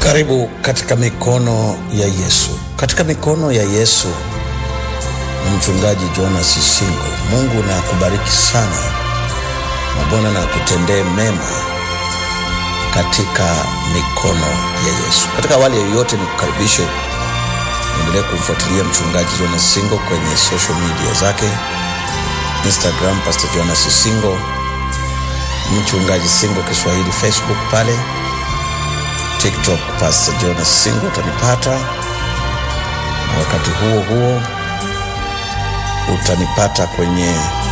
Karibu katika mikono ya Yesu. Katika mikono ya Yesu na mchungaji Jonas Singo. Mungu na akubariki sana na Bwana na akutendee mema katika mikono ya Yesu. Katika awali yoyote, ni kukaribishe endelee kumfuatilia mchungaji Jonas Singo kwenye social media zake, Instagram Pastor Jonas Singo, mchungaji Singo Kiswahili, Facebook pale TikTok Pastor Jonas Singo utanipata, na wakati huo huo utanipata kwenye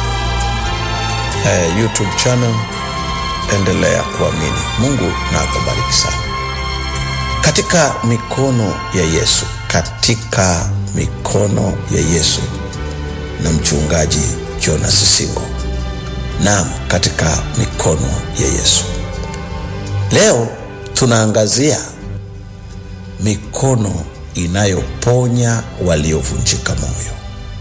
eh, YouTube channel. Endelea kuamini. Mungu na akubariki sana. Katika mikono ya Yesu, katika mikono ya Yesu na mchungaji Jonas Singo. Naam, katika mikono ya Yesu. Leo tunaangazia mikono inayoponya waliovunjika moyo,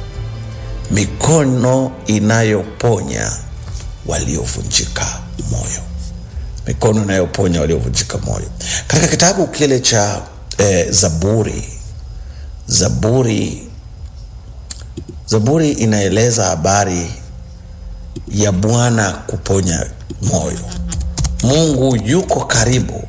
mikono inayoponya waliovunjika moyo, mikono inayoponya waliovunjika moyo. Katika kitabu kile cha eh, Zaburi, Zaburi, Zaburi inaeleza habari ya Bwana kuponya moyo. Mungu yuko karibu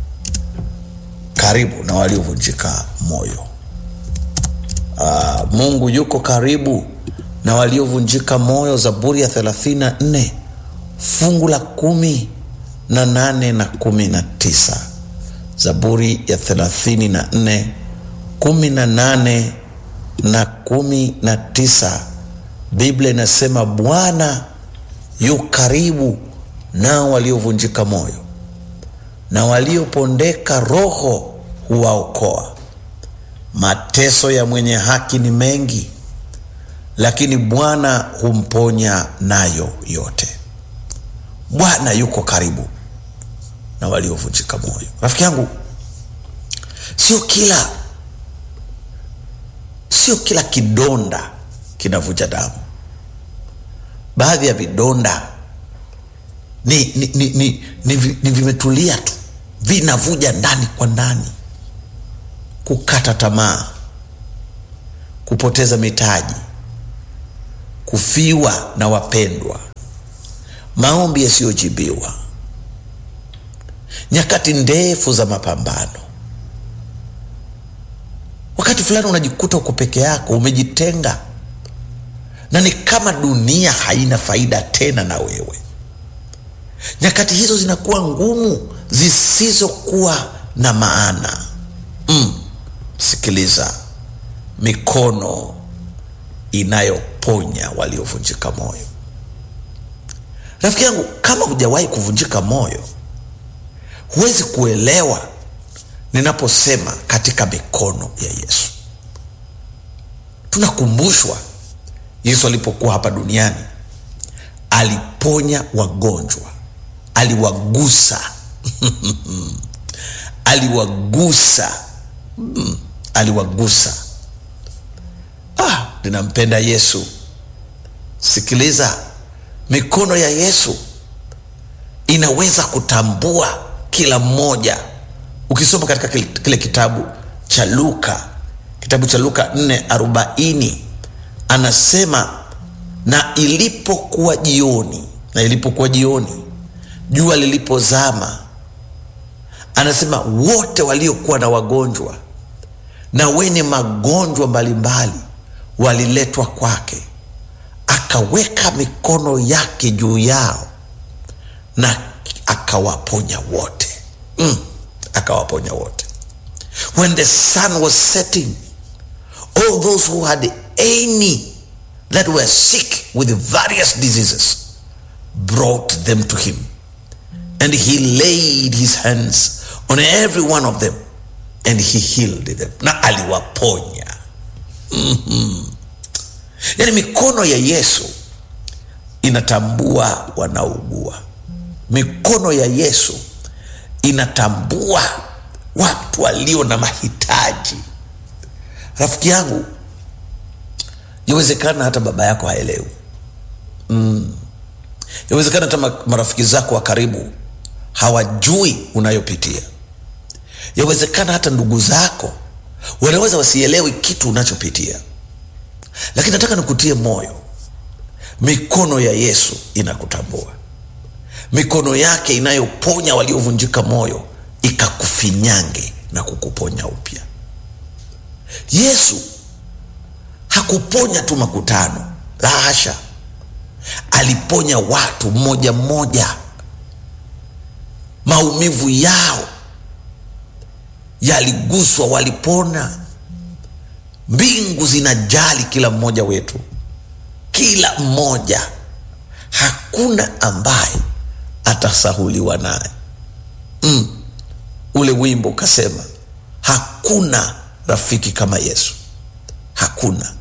karibu na waliovunjika moyo. Aa, Mungu yuko karibu na waliovunjika moyo. Zaburi ya 34 fungu la kumi na nane na kumi na tisa. Zaburi ya 34 kumi na nane na kumi na tisa. Biblia inasema Bwana yu karibu nao waliovunjika moyo na waliopondeka roho huwaokoa. Mateso ya mwenye haki ni mengi, lakini Bwana humponya nayo yote. Bwana yuko karibu na waliovunjika moyo. Rafiki yangu, sio kila sio kila kidonda kinavuja damu. Baadhi ya vidonda ni, ni, ni, ni, ni, ni vimetulia tu, vinavuja ndani kwa ndani. Kukata tamaa, kupoteza mitaji, kufiwa na wapendwa, maombi yasiyojibiwa, nyakati ndefu za mapambano. Wakati fulani unajikuta uko peke yako, umejitenga, na ni kama dunia haina faida tena na wewe. Nyakati hizo zinakuwa ngumu, zisizokuwa na maana. Mm, sikiliza, mikono inayoponya waliovunjika moyo. Rafiki yangu, kama hujawahi kuvunjika moyo, huwezi kuelewa ninaposema katika mikono ya Yesu. Tunakumbushwa Yesu alipokuwa hapa duniani aliponya wagonjwa aliwagusa aliwagusa mm, aliwagusa. Ah, ninampenda Yesu. Sikiliza, mikono ya Yesu inaweza kutambua kila mmoja. Ukisoma katika kile, kile kitabu cha Luka, kitabu cha Luka 4:40 anasema, na ilipokuwa jioni, na ilipokuwa jioni jua lilipozama, anasema wote waliokuwa na wagonjwa na wenye magonjwa mbalimbali waliletwa kwake, akaweka mikono yake juu yao na akawaponya wote. Mm, akawaponya wote. When the sun was setting, all those who had any that were sick with various diseases brought them to him and he laid his hands on every one of them and he healed them, na aliwaponya. mm-hmm. Yaani mikono ya Yesu inatambua wanaougua. Mikono ya Yesu inatambua watu walio na mahitaji. Rafiki yangu, yawezekana hata baba yako haelewi mm. Yawezekana hata marafiki zako wa karibu hawajui unayopitia. Yawezekana hata ndugu zako wanaweza wasielewi kitu unachopitia, lakini nataka nikutie moyo, mikono ya Yesu inakutambua. Mikono yake inayoponya waliovunjika moyo ikakufinyange na kukuponya upya. Yesu hakuponya tu makutano, la hasha, aliponya watu mmoja mmoja. Maumivu yao yaliguswa, walipona. Mbingu zinajali kila mmoja wetu, kila mmoja, hakuna ambaye atasahuliwa naye. Mm, ule wimbo ukasema hakuna rafiki kama Yesu, hakuna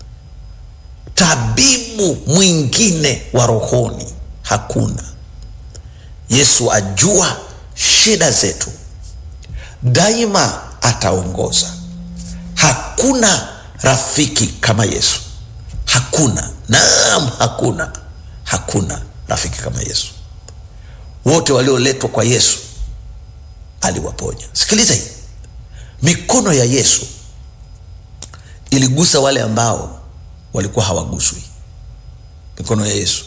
tabibu mwingine wa rohoni, hakuna. Yesu ajua shida zetu, daima ataongoza. Hakuna rafiki kama Yesu, hakuna. Naam, hakuna, hakuna rafiki kama Yesu. Wote walioletwa kwa Yesu aliwaponya. Sikiliza hii, mikono ya Yesu iligusa wale ambao walikuwa hawaguswi. Mikono ya Yesu,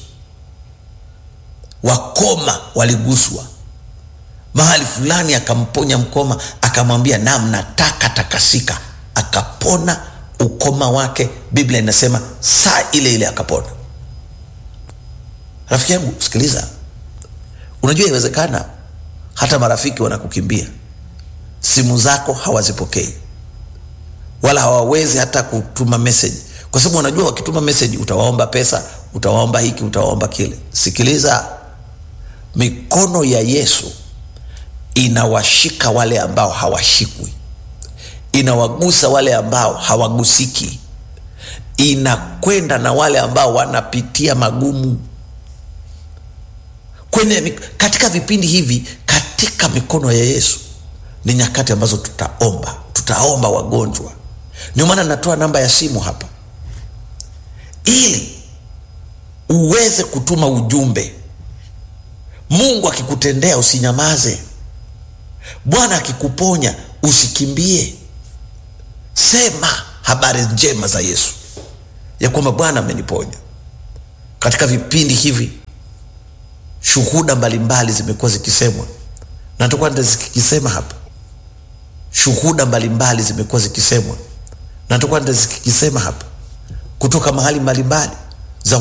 wakoma waliguswa mahali fulani, akamponya mkoma, akamwambia naam, nataka takasika, akapona ukoma wake. Biblia inasema saa ile ile akapona. Rafiki yangu, sikiliza, unajua inawezekana hata marafiki wanakukimbia, simu zako hawazipokei, wala hawawezi hata kutuma meseji, kwa sababu wanajua wakituma meseji utawaomba pesa, utawaomba hiki, utawaomba kile. Sikiliza, mikono ya Yesu inawashika wale ambao hawashikwi, inawagusa wale ambao hawagusiki, inakwenda na wale ambao wanapitia magumu kwenye katika vipindi hivi, katika mikono ya Yesu ni nyakati ambazo tutaomba, tutaomba wagonjwa. Ndio maana natoa namba ya simu hapa ili uweze kutuma ujumbe. Mungu akikutendea usinyamaze. Bwana akikuponya usikimbie. Sema habari njema za Yesu ya kwamba Bwana ameniponya. Katika vipindi hivi shuhuda mbalimbali zimekuwa zikisemwa na tutakuwa zikisema hapa. Shuhuda mbalimbali zimekuwa zikisemwa na tutakuwa zikisema hapa kutoka mahali mbalimbali